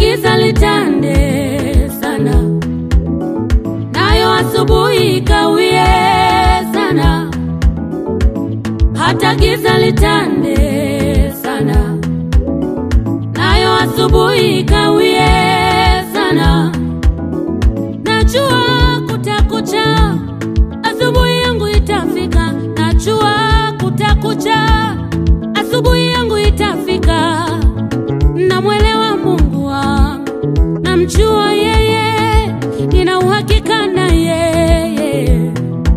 giza litande sana, nayo asubuhi ikawie sana, hata giza litande sana, nayo asubuhi ikawie sana. Najua kutakucha, asubuhi yangu itafika. Najua kutakucha, asubuhi yangu itafika. Namwelewa Mungu wangu, namjua yeye, nina uhakika na yeye.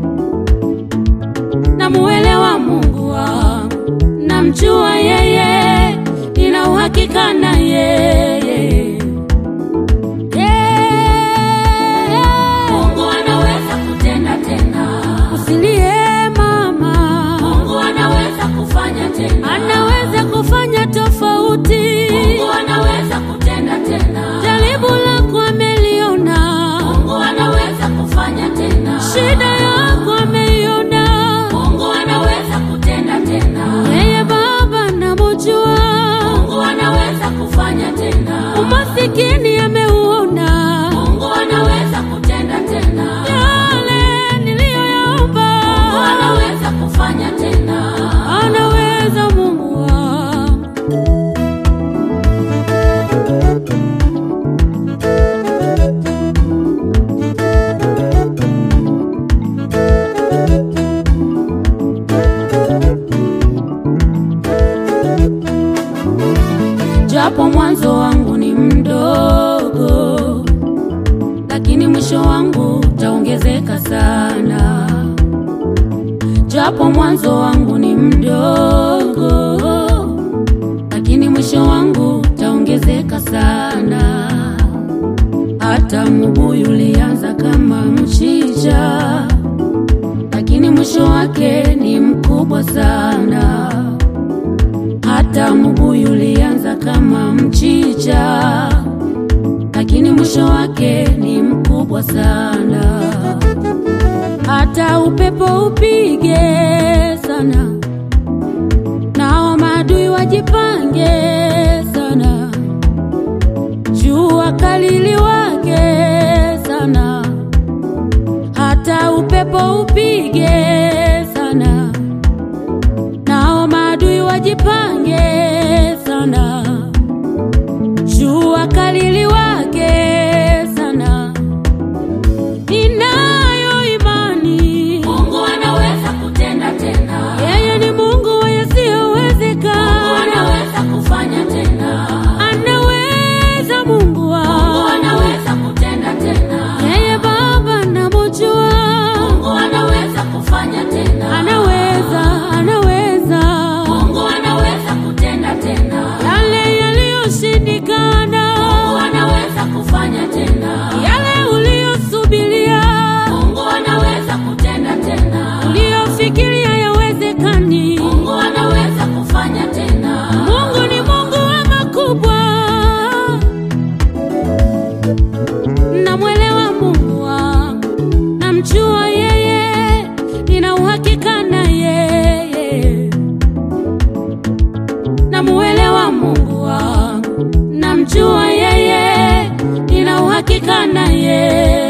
Namuelewa Mungu wangu, namjua yeye, nina uhakika na yeye. Mungu anaweza kutenda tena. Usilie mama. Mungu anaweza kufanya tena. Anaweza kufanya tofauti. Mungu anaweza kutenda tena. Jaribu lako ameliona. Mungu anaweza kufanya tena. Shida yako ameiona. Mungu anaweza kutenda tena. Yeye Baba namjua. Mungu anaweza kufanya tena. Umasikini ameuona. Mungu anaweza kutenda tena. Yale niliyoyaomba. Mungu anaweza kufanya tena. Anaweza Mungu wangu. japo mwanzo wangu ni mdogo, lakini mwisho wangu utaongezeka sana. Japo mwanzo wangu ni mdogo, lakini mwisho wangu utaongezeka sana. Hata mbuyu ulianza kama mchicha, lakini mwisho wake ni mkubwa sana hata mbuyu ulianza kama mchicha, lakini mwisho wake ni mkubwa sana. Hata upepo upige sana, nao maadui wajipange sana, jua kali liwake sana, hata upepo upige sana nao maadui wajipange sana, jua kali liwake sana. Ninayo imani Mungu anaweza kutenda tena. yeye ni Mungu wa yasiyowezekana, Mungu anaweza kufanya tena. anaweza Mungu Mungu wangu, anaweza kutenda tena. yeye Baba namjua, Mungu anaweza kufanya tena. anaweza, anaweza Mungu anaweza kutenda tena. yale yaliyoshindikana, Mungu anaweza kufanya tena. yale uliyosubiria Mungu anaweza kutenda tena. uliyofikiria yawezekani. Mungu anaweza kufanya tena. Mungu ni Mungu wa makubwa, namwelewa Mungu wangu, namjua yeye, nina uhakika na yeye. Namuelewa Mungu wangu, namjua yeye, nina uhakika na yeye.